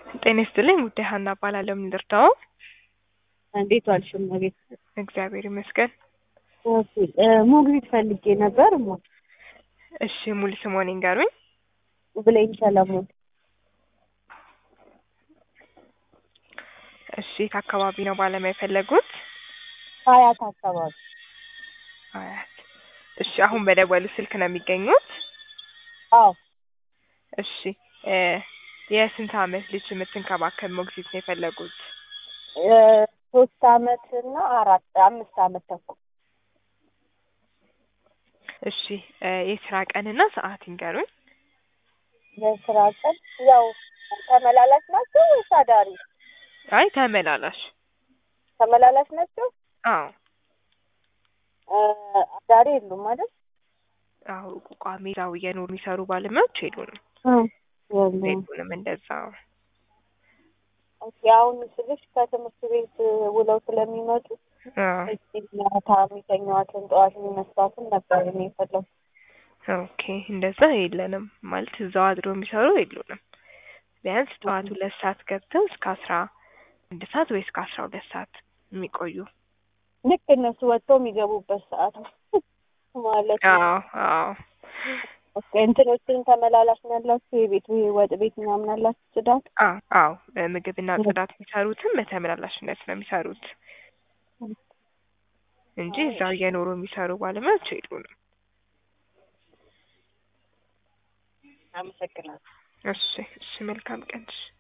ጤና ይስጥልኝ ውዴ ሀና እባላለሁ። ምን ልርዳዎ? እንዴት ዋልሽ እመቤት? እግዚአብሔር ይመስገን። ኦኬ እ ሞግዚት ፈልጌ ነበር እማ። እሺ ሙሉ ስምዎን ይንገሩኝ? ብሌን ሰለሞን። እሺ የት አካባቢ ነው ባለሙያ የፈለጉት? ሀያት አካባቢ። አያት። እሺ አሁን በደወሉ ስልክ ነው የሚገኙት? አዎ እሺ እ የስንት አመት ልጅ የምትንከባከብ ሞግዚት ነው የፈለጉት? እ ሶስት አመት እና አራት አምስት አመት ተኩል። እሺ እ የስራ ቀንና ሰዓት ይንገሩኝ? የስራ ቀን ያው ተመላላሽ ናቸው ወይስ አዳሪ? አይ ተመላላሽ። ተመላላሽ ናቸው? አዎ እ አዳሪ የሉም አይደል? አዎ ቋሚ እዛው እየኖሩ የሚሰሩ ባለሙያዎች የሉንም። የሉም። የሉንም እንደዛ። ኦኬ አሁን ስልሽ ከትምህርት ቤት ውለው ስለሚመጡ አዎ እዚህ ማታ የሚተኛዋትን ጠዋት የሚመስሏትን ነበር እኔ የፈለኩት። ኦኬ እንደዛ የለንም ማለት እዛው አድሮ የሚሰሩ የሉንም። ቢያንስ ጠዋት ሁለት ሰዓት ገብተው እስከ አስራ አንድ ሰዓት ወይ እስከ አስራ ሁለት ሰዓት የሚቆዩ ልክ እነሱ ወጥተው የሚገቡበት ሰዓት ነው ማለት ነው። አዎ አዎ ኦኬ እንትኖችን ተመላላሽ ነው ያላችሁ? የቤት ይሄ ወጥ ቤት ምናምን አላችሁ? ጽዳት? አዎ አዎ ምግብና ጽዳት የሚሰሩትም በተመላላሽነት ነው የሚሰሩት እንጂ እዛው እየኖሩ የሚሰሩ ባለሙያዎች የሉንም። አመሰግናለሁ። እሺ እሺ መልካም ቀን እሺ